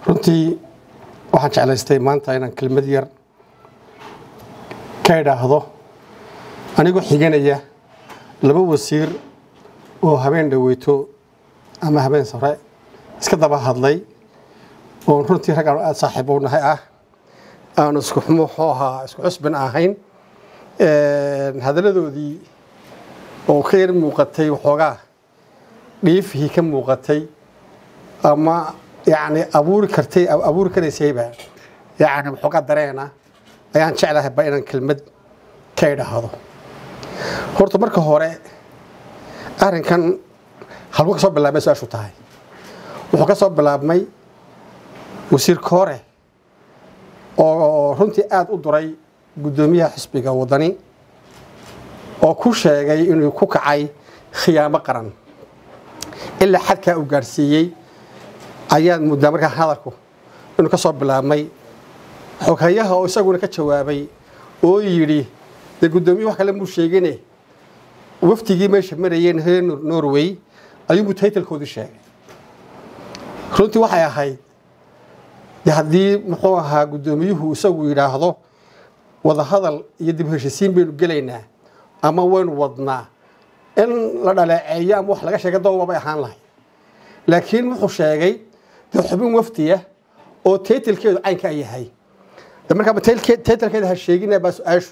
runtii waxaan jeclaystay maanta inaan kelmad yar ka idhaahdo anigoo xiganaya laba wasiir oo habeen dhaweyto ama habeen sare iska daba hadlay oon runtii rag aan aada saaxiib u nahay ah aanu isku muxuu ahaa isku cusbin ahayn hadalladoodii oo ka yar muuqatay waxoogaa dhiifihii ka muuqatay ama yacni abuuri kartay abuuri karaysayba yacni waxoogaa dareena ayaan jeclahay ba inaan kelmad ka idhaahdo horta marka hore arrinkan halku ka soo bilaabmay su-aashu tahay wuxuu ka soo bilaabmay wasiir koore oo runtii aada u duray guddoomiyaha xisbiga waddani oo ku sheegay inuu ku kacay khiyaamo qaran ilaa xadkaa uu gaadhsiiyey ayaad muddaa markaa hadalku inuu ka soo bilaabmay xoghayaha oo isaguna ka jawaabay oo yidhi dee guddoomiye wax kale muu sheegine wafdigii meesha marayeen reer norway ayuunbuu taytalkoodii sheegay runtii waxay ahayd de haddii muxuu ahaa guddoomiyuhu isagu yidhaahdo wadahadal iyo dib heshisiin baynu gelaynaa ama waynu wadnaa in la dhaleeceeyo ama wax laga sheega dooba bay ahaan lahay laakiin wuxuu sheegay dee xubin wafdiya oo taytalkeedu caynka yahay de markaa taytalkeeda ha sheegina baa su-aashu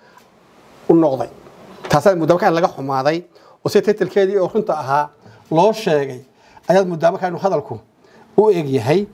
u noqday taasaad muddaa markaa laga xumaaday oo sida taytalkeedii oo runta ahaa loo sheegay ayaad muddaa markaa inuu hadalku u eg yahay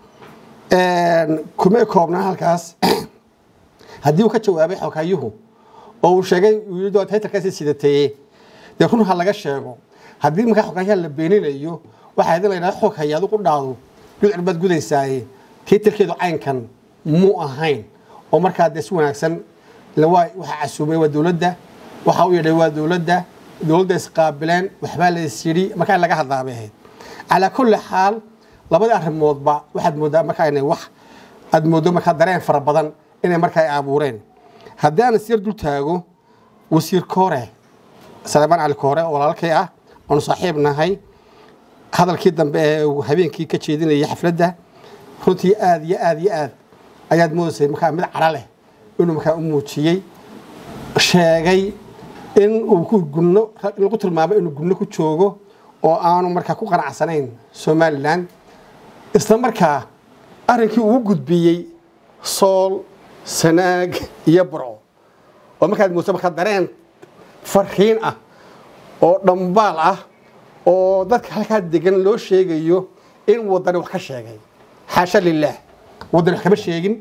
kumay koobnaa halkaas haddii uu ka jawaabay xoghayyuhu oo uu sheegay taytalkaasi sidateye dee run ha laga sheego haddii markaa xoghayaha la beeninayo waxaa idin laydhaha xog haya adigu dhaadu gudcir baad gudaysaaye taytalkeedu caynkan muu ahayn oo markaa dee si wanaagsan waxa casuumay waa dowladda waxa u yidhay waa dowladda dowladda isqaabileen waxbaa la is yidhi markaa in laga hadlaabay ahayd calaa kulli xaal labadii arrimoodba waxaad mooddaa markaa inay wax aad mooddo markaa dareen fara badan inay markaa ay abuureen haddii aan isyar dul taago wasiir koore saleymaan cali koore oo walaalkay ah oonu saaxiib nahay hadalkii dambe ee uu habeenkii ka jeedinayay xafladda runtii aada iyo aada iyo aad ayaad moodaysay markaa mid cadho leh inuu markaa u muujiyey sheegay in uu ku gunno in lagu tilmaamo inuu gunno ku joogo oo aanu markaa ku qanacsanayn somalilan isla markaa arrinkii uu gudbiyey sool sanaag iyo burco oo markaad moodto markaa dareen farriin ah oo dhambaal ah oo dadka halkaa degan loo sheegayo in waddani wax ka sheegay xaasha lilaah waddani wax kama sheegin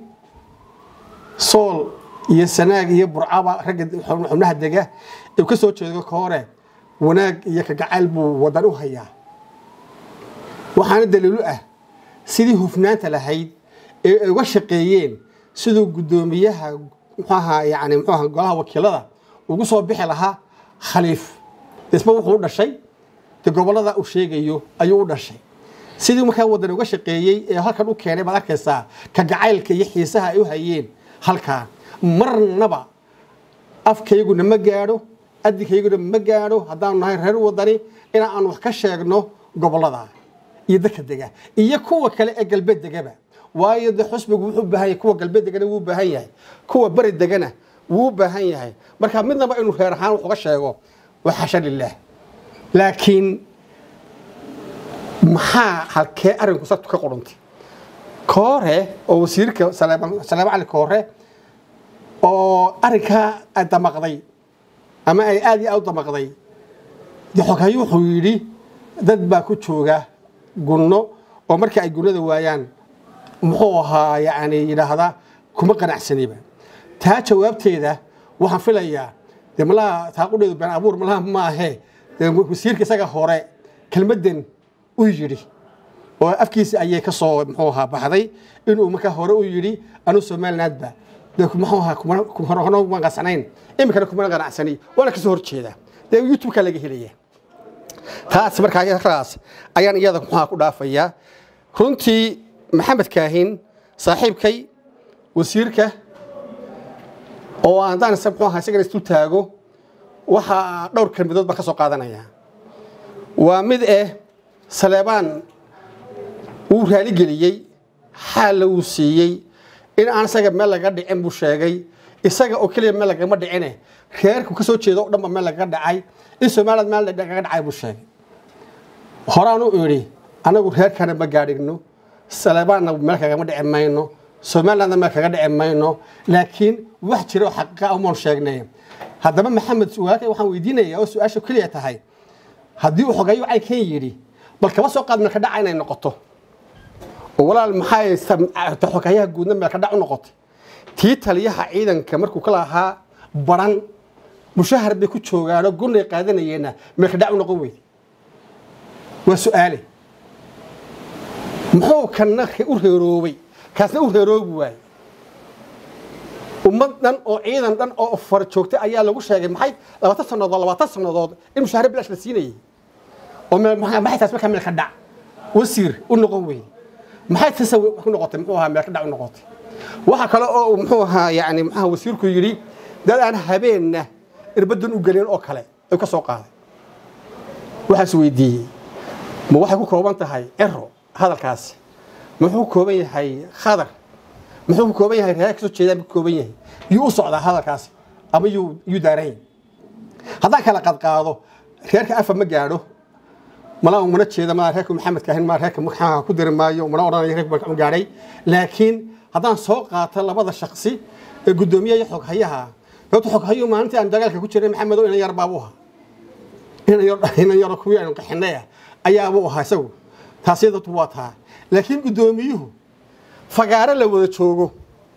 sool iyo sanaag iyo burcaba ragga xubnaha dega ee ka soo jeedo ka hore wanaag iyo kagacayl buu waddan u hayaa waxaana daliilu ah sidii hufnaanta lahayd ee ay uga shaqeeyeen siduu guddoomiyaha muxuaha yani muxuaha golaha wakiilada ugu soo bixi lahaa khaliif isba wuxuu u dhashay de gobollada uu sheegayo ayuu u dhashay sidii markaa waddan uga shaqeeyey ee halkan u keenay baad arkaysaa kagacaylka iyo xiisaha ay u hayeen halkaa marnaba afkayguna ma gaadho adinkayguna ma gaadho haddaanu nahay reer waddani in aan wax ka sheegno gobollada iyo dadka dega iyo kuwa kale ee galbeed degaba waayo de xusbigu wuxuu baahan yahay kuwa galbeed degana wuu baahan yahay kuwa beri degana wuu baahan yahay marka midnaba inuu reer ahaan wax uga sheego waa xasha lilaah laakiin maxaa halkee arrinku sartu ka qudhuntay koore oo wasiirka saleema cali koore oo arrinkaa ay damaqday ama ay aada iyo aad u damaqday de xoghayo wuxuu yidhi dad baa ku jooga gunno oo markii ay gunnada waayaan muxuu ahaa yacni yidhaahda kuma qanacsaniba taa jawaabteeda waxaan filayaa dee malaha taaqudheedu been abuur malaha maahe dee wasiirka isaga hore kelmaddan u yidhi oo afkiisa ayay ka soo muxuu ahaa baxday inuu markaa hore u yidhi anuu somalilandba dee muxuu ahaa kuma qanacsanayn iminkana kumana qanacsani waana kasoo horjeedaa dee youtube-ka laga helaya taas markaa yaraas ayaan iyada muxuha ku dhaafayaa runtii maxamed kaahin saaxiibkay wasiirka oo haddaan muxuu ahaa isagana isdul taago waxaa dhowr kelmadood baan ka soo qaadanaya waa mid eh saleebaan wuu raaligeliyey xaalla uu siiyey in aan isaga meel laga dhicin buu sheegay isaga oo keliya meel lagama dhicine reerku ka soo jeedo o dhan ba meel lagaga dhacay in somaliland meel lagaga dhacay buu sheegay horaan u idhi anagu reerkana ma gaadhigno saleebaanna meel kagama dhici mayno somalilandna meel kaga dhici mayno laakiin wax jira oo xaqiiqa umaan sheegnay haddaba maxamed walaalkay waxaan weydiinayaa oo su-aasha keliya tahay haddii uu xogeeyo caynkan yidhi bal kaba soo qaad meelka dhaca inay noqoto oo walaal maxay xogeeyaha guudna meelka dhac u noqotay tii taliyaha ciidanka markuu ka lahaa baran mushahar bay ku joogaanoo gunay qaadanayeenna meelka dhac u noqon weyday waa su-aale muxuu kana u reeroobay kaasna u reeroobi waayey ummad dhan oo ciidan dhan oo far joogtay ayaa lagu sheegay maxay labaatan sannadood labaatan sannadood in mushaahare bilaash la siinayay oo maxay taas markaa meelka dhac wasiir u noqon weyday maxay taas ku noqotay muxuu ahaa meelka dhac u noqotay waxa kale oo muxuu ahaa yani muxuu wasiirku yidhi dad aan habeenna irbadan u gelin oo kale ay ka soo qaaday waxaas weydiiyey ma waxay ku kooban tahay cero hadalkaasi muxuu ku kooban yahay khadar muxuu ku kooban yahay reer kasoo jeedaan ku kooban yahay yuu u socdaa hadalkaasi ama yuu yuu daaran yahay haddaan kala qadqaado reerka afa ma gaadho mala mana jeeda ma reerka maxamedka ahayn ma reerka maxaa ku diri maayo mana odhanayo reerka ma gaadhay laakiin haddaan soo qaato labada shaksi ee guddoomiyaha iyo xoghayaha sababta xoghayuhu maalintii aan dagaalka ku jiray maxamedo inan yar baabuu ahaa inan yaro kuwii aynu qaxinay ah ayaabuu ahaa isagu taasi dadku waa taa laakiin guddoomiyuhu fagaaro la wada joogo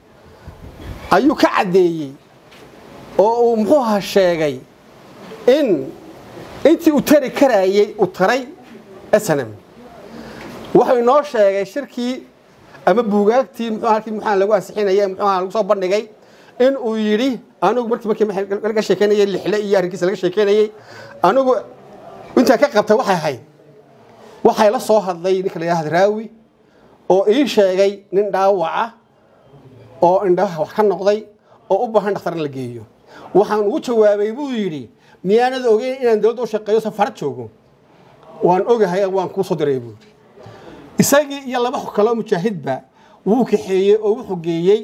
ayuu ka caddeeyey oo uu muxuu ahaa sheegay in intii uu tari karaayey uu taray snm wuxuu inoo sheegay shirkii ama buugaagtii muxuu halkii muxuu lagu ansixinayay muxuu lagu soo bandhigay in uu yidhi anigu markii markii laga sheekeynayay lixle iyo arrinkiisa laga sheekeynayay anigu intaa ka qabtay waxay ahayd waxay la soo hadlay ninka la yidhahda raawi oo ii sheegay nin dhaawaca oo indhaha wax ka noqday oo u baahan dhakhtar in la geeyo waxaan ugu jawaabay buu yidhi miyaanad ogeyn inaan dowladda u shaqeeyo safarad joogo waan ogahay waan kuu soo diray buu isagii iyo laba kaloo mujaahidba wuu kaxeeyey oo wuxuu geeyey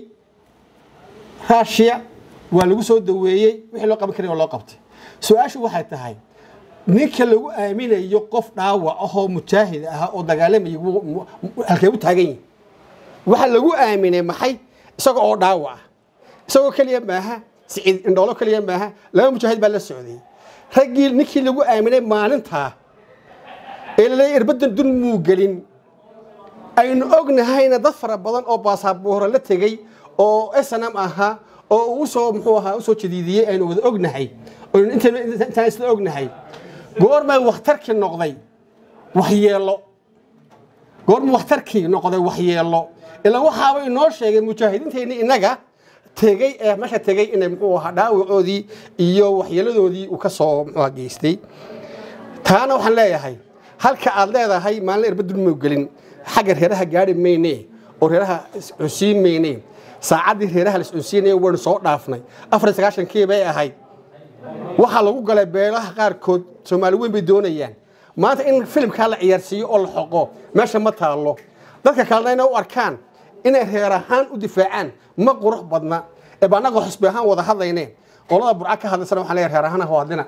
raashiya waa lagu soo daweeyey wixii loo qaban karay oo loo qabtay su-aashu waxay tahay ninka lagu aaminayo qof dhaawac ahoo mujaahid ah oo dagaalamaya halkee u taagan yihi waxa lagu aaminay maxay isaga oo dhaawac ah isagoo keliya maaha siciid indhoolo keliya maaha laba mujaahid baa la socday raggii ninkii lagu aaminay maalintaa ee laleeya irbadan dun muu gelin aynu ognahayna dad fara badan oo baasaboora la tegey oo snm ahaa oo usoo muxuu ahaa usoo jadiidiyey aynu wada ognahay intaan isla ognahay goormay wakhtarkii noqday waxyeelo goorma wakhtarkii noqday waxyeelo ilaa waxaaba inoo sheegay mujaahidiinteenni innaga tegey ee meesha tegey inay muxuu ahaa dhaawacoodii iyo waxyeeladoodii uu ka soo muxuu geystay taana waxaan leeyahay halka aad leedahay maalin irbadun mau gelin xagga reeraha gaari mayne oo reeraha iscunsiin mayne saacaddii reeraha la iscunsiinaya waynu soo dhaafnay afar iyo sagaashankii bay ahayd waxaa lagu galay beelaha qaarkood soomaali weyn bay doonayaan maanta in filimkaa la ciyaarsiiyo oo la xoqo meesha ma taallo dadka kalena inay u arkaan inay reer ahaan u difaacaan ma qurux badna ee ba annagoo xusbi ahaan wada hadlayne qolada burca ka hadlaysana waxaan leeyahay reer ahaan ha hadlina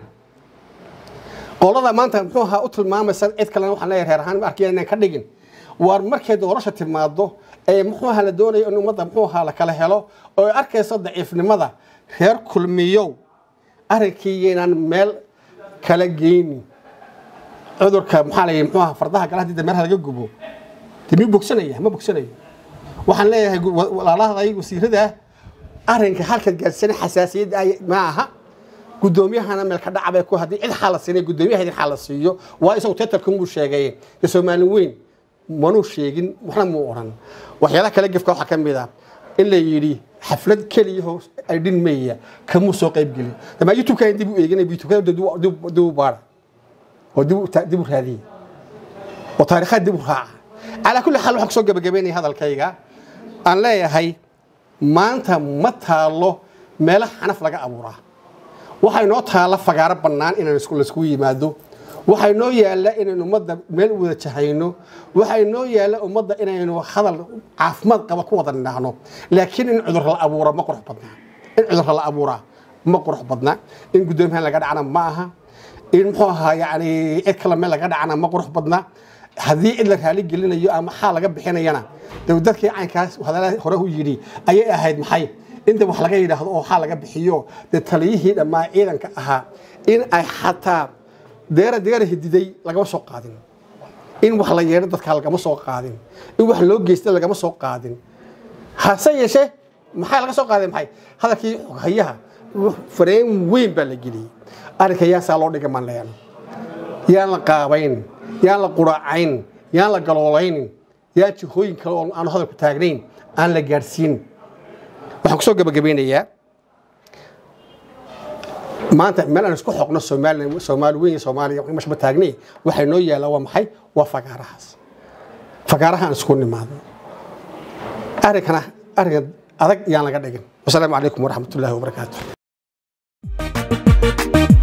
qolada maanta muxuu ahaa u tilmaamaysa cid kalena waxaan leeyahay reer ahaan ma arkaya inaan ka dhigin waar markay doorasha timaado ee muxuu ahaa la doonayo in ummadda muxuu ahaa la kala helo oo ay arkayso daciifnimada reer kulmiyow arrinkii inaan meel kala geynin cudurka maxaa la yidhi muxuu ahaa fardaha gala haddii dameeraha laga gubo dee miyuu bogsanaya ma bogsanayo waxaan leeyahay walaalahaday wasiirada arrinka halkaad gaadhsana xasaasiyadda ma aha guddoomiyahana meel ka dhacbay ku haddii cid xaala siinay guddoomiyaha idin xaala siiyo waa isagu tetarkan buu sheegay dee soomaali weyn manuu sheegin waxna muu odhan waxyaalaha kale gefka waxaa ka mid ah in la yidhi xaflad keliyaho aydhin meya kamuu soo qayb gelin damaa youtube-ka dib u eeginay youtube dib u baara oo dib u raadiye oo taariikhaad dib u raaca calaa kulli xaal waxaan kusoo gabagabeynaya hadalkayga aan leeyahay maanta ma taalo meelo xanaf laga abuuraa waxaa inoo taalla fagaaro bannaan inaan laiskugu yimaado waxay noo yaalla inaynu ummadda meel u wada jahayno waxay noo yaalla ummadda inaynu hadal caafimaad qaba ku wada nidhaahno laakiin in cudur la abuura ma qurux badnaa in cudur la abuuraa ma qurux badna in guddoomiyahan laga dhacna ma aha in muxuu ahaa yani cid kale meel laga dhacna ma qurux badna haddii cid la raali gelinayo ama xaal laga bixinayana de dadkii caynkaas hadalada hore u yidhi ayay ahayd maxay inta wax laga yidhaahdo oo xaal laga bixiyo dee taliyihii dhammaa ciidanka ahaa in ay xataa deera deera hididay lagama soo qaadin in wax la yeedho dadka lagama soo qaadin in wax loo geysta lagama soo qaadin hase yeeshee maxaa laga soo qaaday maxay hadalkii hayaha fareen weyn baa la geliyey arrinka yaasaa loo dhigay maan leeyahay yaan la qaabayn yaan la quracayn yaan la galoolayn yaan jihooyin kale oo aanu hadalku taagnayn aan la gaadhsiin waxaan kusoo gabagabeynayaa maanta meel aan isku xoqno soomaali soomaali weyn iyo soomaaliya mashba taagnay waxay noo yaallaa waa maxay waa fagaarahaas fagaaraha aan isku nimaadno arrinkana arrinka adag yaan laga dhigin wasalaamu calaykum waraxmatullaahi wabarakaatu